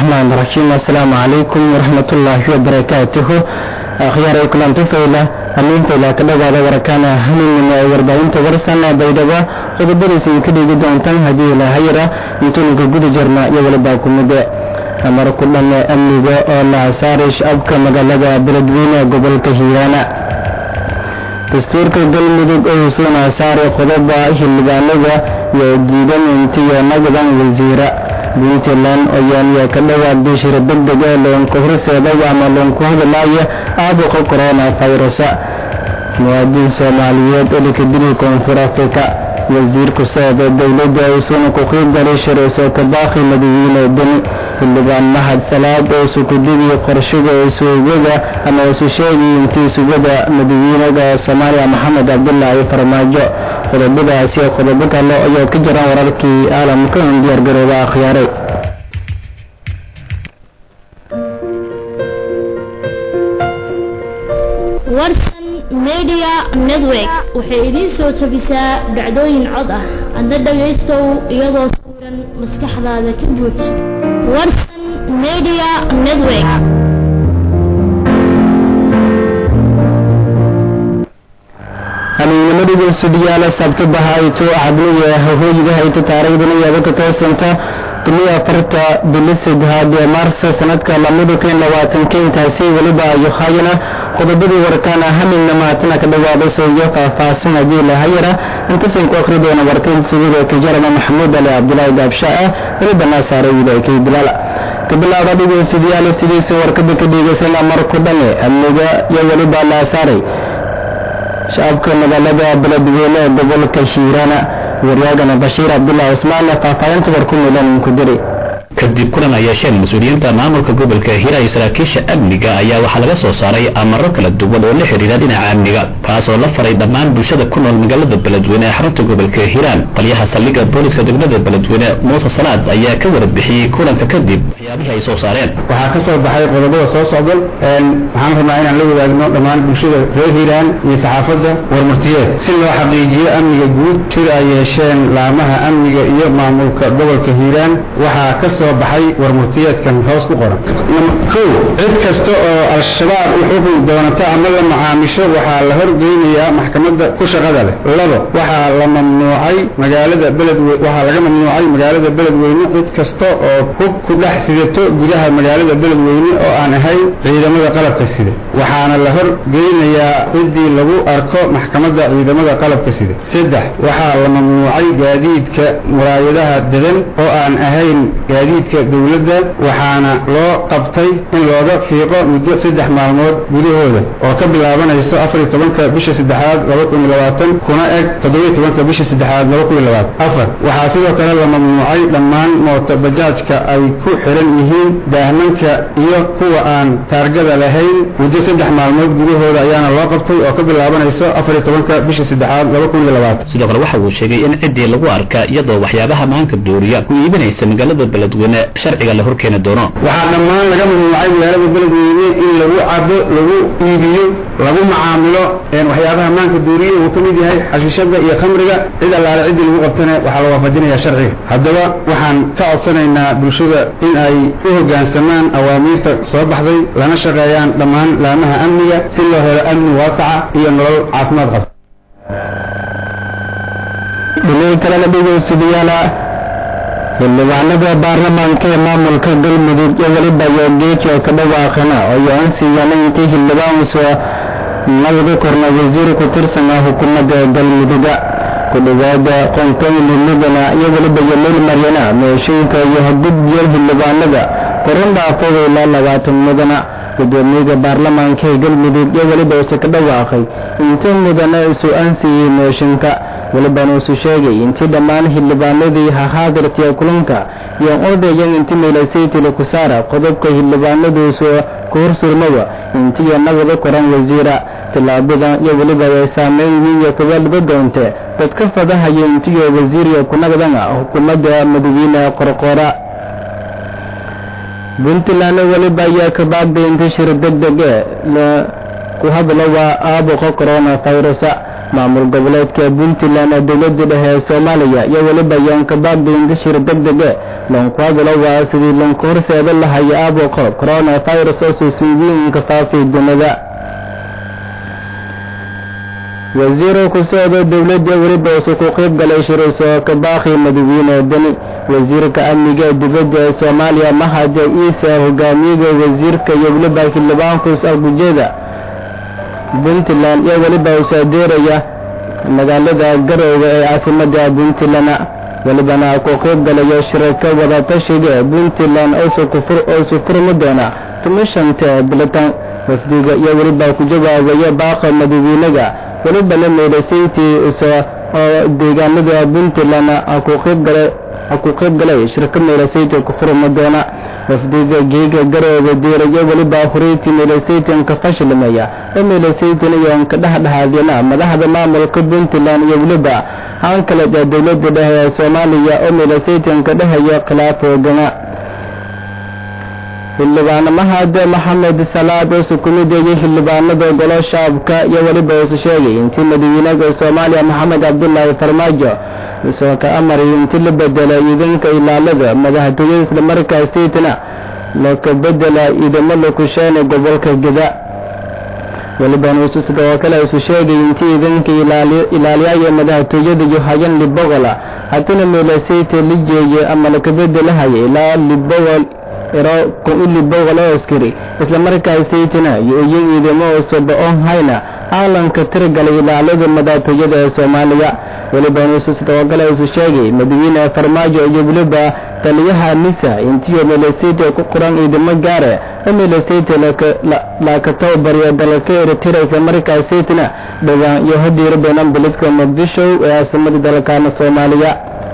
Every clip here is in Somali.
الرحمن الرحيم السلام عليكم ورحمة الله وبركاته أخيار كلام تفعيلة أمين فإلا كذا هذا وركان همين من وربعين تورسنا بيدوا خذ برسين كده جدون تن هدي إلى هيرة يتوني كجود جرما يولي باكم مدى أمر كلنا أمني أولا سارش أبكى مغالبة بلدوين قبل كهيانا dastuurka galmudug oo suuna saaray qodoba xildhibaanada iyo diidan intiyo nagadan wasiira puntland ayaaniya ka dhawaaday shira degdeg ee loonka horseedaya ama loonku hadalaya aabuqa corona virusa muwaadin soomaaliyeed oo lakadiri koonfur afrika wasiirku socda dowladda uusuna ku qiibgalay shirayso kabaaqi madawiine beni xildhibaan mahad salaad oo sukudidii qorshiga isuugada ama isu sheegay intii sugada madawiinaga soomaaliya maxamed cabdulaahi farmaajo qodobadaasi qodobo kale ayaa ka jiraan wararkii caalamka un diyaargarooba akhyaaray warsan media network waxay idiin soo jabisaa dhacdooyin cod ah adna dhagaystow iyadoo sawiran maskaxdaada ka buuj warsan media network amiinimadiga sudhiyaala sabtabaha ayto cadliga hahooyiga hayta taariikhdana yaaba ka toosanta timiya afarta bili saddehaad ee maarsa sanadka lamada kun labaatanka intaasi weliba ayo hayana qodobadii warkaana hamilna maatana ka dhawaada sooyo faahfaahsan haddii lahayara intasan ku akhri doona warkan sugida kajarama maxamuud ali cabdulaahi gaabshaa weliba naasaare wiilaykay bilaala kabilaada dhigeysidayaal sidiisa warkada ka dhigaysana marku dhane amniga iyo weliba naasaaray shacabka magaalada beledweyne ee gobolka shiirana waryaagana bashiir cabdullah cusmaan faahfaahinta warku milan ku diri kadib kulan ay yeesheen mas-uuliyiinta maamulka gobolka hira iyo saraakiisha amniga ayaa waxaa laga soo saaray amaro kala duwan oo la xidhiira dhinaca amniga kaasoo la faray dhammaan bulshada ku nool magaalada beledweyne ee xarunta gobolka hiiraan taliyaha saldhigga booliska degmada beledweyne muuse salaad ayaa ka warbixiyey kulanka kadib waxyaabihii ay soo saareen waxaa ka soo baxay qodobada soo socdan waxaan rabnaa inaan la wadaagno dhammaan bulshada reer hiiraan iyo saxaafadda warmartiyeed si loo xaqiijiyo amniga guud sida ay yeesheen laamaha amniga iyo maamulka gobolka hiiraan waxaa ka soo baxay warmurtiyeedkan hoos ku qoran kow cid kasta oo al-shabaab u xukun doonato ama la macaamisho waxaa la horgeynayaa maxkamadda ku shaqada leh labo waxaa la mamnuucay magaalada beledwe waxaa laga mamnuucay magaalada beledweyne cid kasta oo hub ku dhex sidato gudaha magaalada beledweyne oo aan ahayn ciidamada qalabka sida waxaana la horgeynayaa ciddii lagu arko maxkamadda ciidamada qalabka sida saddex waxaa la mamnuucay gaadiidka muraayadaha dedan oo aan ahayn gaadiidka dowladda waxaana loo qabtay in looga fiiqo muddo saddex maalmood gudahooda oo ka bilaabanayso afariyo tobanka bisha saddexaad laba kun iyo labaatan kuna eg toddobiyo tobanka bisha saddexaad laba kun iyo labaatan afar waxaa sidoo kale la mamnuucay dhammaan mooto bajaajka ay ku xiran yihiin daahmanka iyo kuwa aan taargada lahayn muddo saddex maalmood gudahooda ayaana loo qabtay oo ka bilaabanayso afariyo tobanka bisha saddexaad laba kun iyo labaatan sidoo kale waxa uu sheegay in ciddii lagu arka iyadoo waxyaabaha maanka dooriya ku iibinaysa magaalada beledweyne sharciga la horkeeni doono waxaa dhammaan laga mamnuucay magaalada beledweyne in lagu cabo lagu iibiyo lagu macaamilo waxyaabaha maanka dooriye uu ka mid yahay xashiishada iyo khamriga cid allaale ciddii lagu qabtana waxaa la waafajinaya sharciga haddaba waxaan ka codsanaynaa bulshada in ay u hoggaansamaan awaamiirta soo baxday lana shaqeeyaan dhammaan laamaha amniga si loo helo amni waasaca iyo nolol caafimaad qabta dhinaca kalena dhegeystayaala xildhibaanada baarlamaanka ee maamulka galmudug iyo weliba yogeeki oo ka dhawaaqana oo ansiiyana intii xildhibaansu nagdi korna wasiir ku tirsan ah xukuumadda galmuduga ku dhawaada qontooyni mudana iyo weliba yomeyl maryana meeshooyinka iyo hadgudbiyo xildhibaanada koran dhaafada ilaa labaatan mudana gudoomiyaga baarlamaanka ee galmudug iyo weliba use ka dhawaaqay intii mudana isu ansiiyey mooshinka welibana isu sheegay intii dhammaan xildhibaanadii hahaadirtiya kulanka iyo odayan inti meelasaytila ku saara qodobka xildhibaanaduusu ku horsurmaba intiyo nagada koran wasiira tillaabada iyo weliba way saameyn iyo kabaalba doonte dadka fadahaya intiyo wasiiriya kunagdana xukuumadda madawiine qorqora puntland weliba ayaa ka baagday inta shir deg deg ee ku hadla waa aabuqa corona virusa maamul goboleedka puntland ee dowladda dhexe ee soomaaliya iyo weliba yoonkabaagda indashir deg dege loonkuadalo waa sidii loonku horseeda lahaya aabuqo coronavirus oo suusuudiinka faafay dunida wasiiro ku socda dowladda weliba usu ku qayb galay shirayso kabaaqi madawiine deni wasiirka amniga dibadda ee soomaaliya mahade iisa hogaamiyada wasiirka iyo weliba xildhibaankus algujeeda puntland iyo weliba usaadeeraya magaalada garoowe ee caasimada puntland welibana ku qayb galaya shirarka wadatashiga puntland oosu furmi doona tumishanta bilitan wafdiga iyo weliba ku jawaabaya baaqa madawiinaga welibana meydhasayntii oo deegaanada puntland ku qayb galay shirka meydhasaynta ku furmi doona wafdiga geega garooba diirayo weliba horeyti meydhasaytanka fashilmaya oo meydhasaytan iyoon ka dhexdhexaadina madaxda maamulka puntland iyo weliba haan kale ee dowladda dhexe ee soomaaliya oo meydhasaytanka dhehaya khilaaf hoogana xildhibaano mahade maxamed salaad oo sukumideeyay xildhibaanada golo shaabka iyo weliba usu sheegay intii madawiinaha soomaaliya maxamed cabdulaahi farmaajo isoo ka amaray intii la bedela ciidanka ilaalada madaxtooyada islamarkaasitna laka bedela ciidamo lakusheena gobolka geda welibana usu sidoo kale isu sheegay intii ciidanka ilaaliyaya madaxtooyada iyo hayan libogola haddana meelasayta la jeeye ama laka bedelahaya ilaa libogol iro kun-ili boqol oo askari islamarkaasaytana iyo iyo ciidamo osoba on hayna caalanka tiragalay ilaalada madaxtooyada ee soomaaliya weliba nuusu sidoo kale isu sheegay madawiine farmaajo iyo weliba taliyaha nisa intiyo meelesayta ku qoran ciidamo gaare oo meelesayta laaka tababariya dalka eritrea islamarkaasaytana dhowaan iyo hadiiro beenan biladka muqdisho ee caasimada dalkaana soomaaliya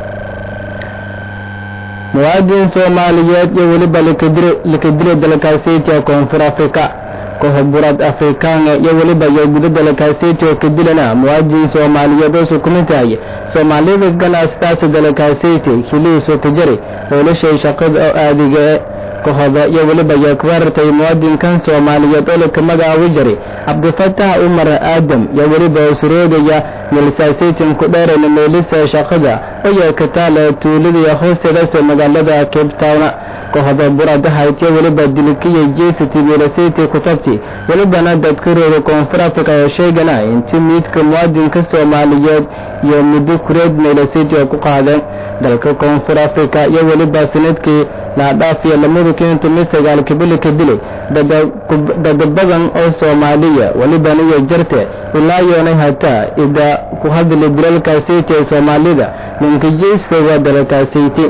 muwaadin soomaaliyeed iyo weliba lakadila dalkaasaytiga koonfur afrika kohoburad afrikaanga iyo weliba iyo guda dalkaasaytiga kadilana muwaadin soomaaliyeed oo sukumintahay soomaalida ganacstaasi dalkaasayti hiliisu kajari howlashay shaqada oo aadiga e kahoda iyo weliba iyo kuwarartay muwaadinkan soomaaliyeed oo laka magacaabi jiray cabdifatax umar aadam iyo weliba usuroodaya meelsasaytin ku dheerayna meelisa shaqada oo kataala tuulada hoosteedase magaalada cape town kahoda buradahayd iyo weliba dilkiya jesity meelasayty ku tabti welibana dadkarooda koonfur africa oo sheegana intii miidka muwaadinka soomaaliyeed iyo muddo kureed meelasayty oo ku qaadeen dalka koonfur africa iyo weliba sanadkii laadhaafiya lamada kentumi sagaalka bili ka dilay dada badan oo soomaaliya welibana iyo jarte ilaa yoonay hataa ida ku hadli dilalkaasayty ee soomaalida ninkajeyska waa dalkaasayty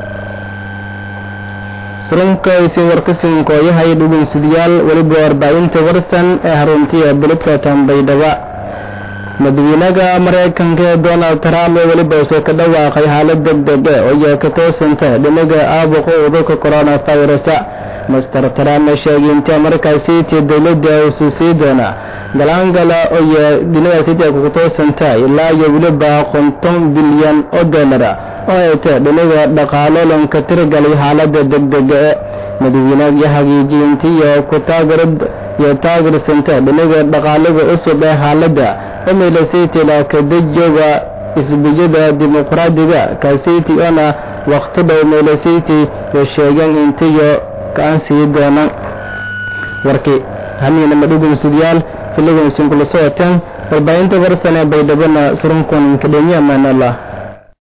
surunkaisi warkasinkooyahay dhugunsidayaal weliba warbaahinta warsan ee haruntiya biladka tambaydhaba madawiinaha maraykanka ee donald trump ee weliba usoo ka dhawaaqay xaalad deg deg e oo iyo ka toosanta dhinaga aabuqa udurka coronavirus master trump sheegay intii markaasiti dowladda usu sii doona galaangala iyo dhinagaasiti kugu toosanta ilaa iyo weliba konton bilyan oo dollara oo ay tahay dhinaga dhaqaalo lanka tiragalay xaalada degdega e madawiinaha hagiijintiyo ku taageerad iyo taageersanta dhinaga dhaqaalaga cusub ee xaalada oo meelasaytila kadajooga isbijada dimuqraadiga kaasiti oona waqti dhow meelasayti yo sheegeen intiyo kaan sii doonaan warkii hamiina madhugunsidyaal filigan isinkula socoteen warbaahinta warsan ee baydhabana surunkuninka dhenya amaanallah